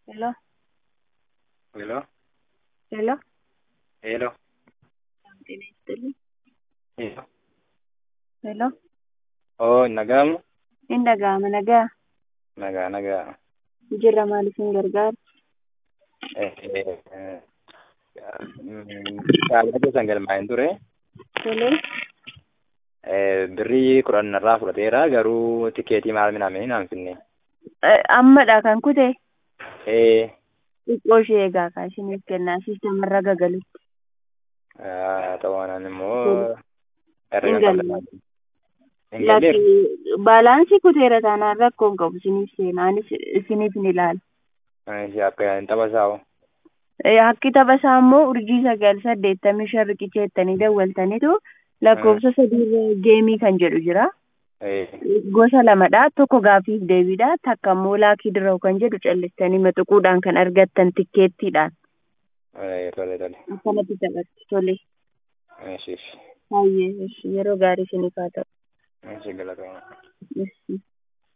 Hello, Hello, hello. hello, ጤና ይስጥልኝ። hello. ሄሎ Oo, nagamu? hin dhaga'ama nagaa Nagaa, nagaa. jirra maaliifin gargaara Eh, eh, Shaalaa keessan galmaa'in ture. tolee Eh, Birrii kudhan irraa fudhateera garuu tikeetii maal miname hin hanfinne. Eh, ammadha kan kute Eh, xiqqoo ishee eegaa kaa ishiniif kennaa siisteemarra gagalutti haa ta'uu kanaan immoo Hin herreega galle. qabatan. Hin galleef? lakki baalaansii kuteera taanaan rakkoon qabu isiniif seenaanis isiniif ni ilaala Ishee akka hin taphasaa'u. Eh, Hakki taphasaa immoo urjii sagal saddeettamii shan riqicha jettanii dawwaltanitu lakkoofsa sadiirra geemii kan jedhu jira. Eh, Gosa lamadha. Tokko gaaffiif deebiidha. Takka immoo laakii dirraa'u kan jedhu callistanii maxuquudhaan kan argattan tikkeettiidhaan. eh, tole, tole. Akkanatti taphatti tole. Ishee, ishee. Baay'ee yeroo gaarii isiniif haa ta'u. Ishee galatoomaa. Yes.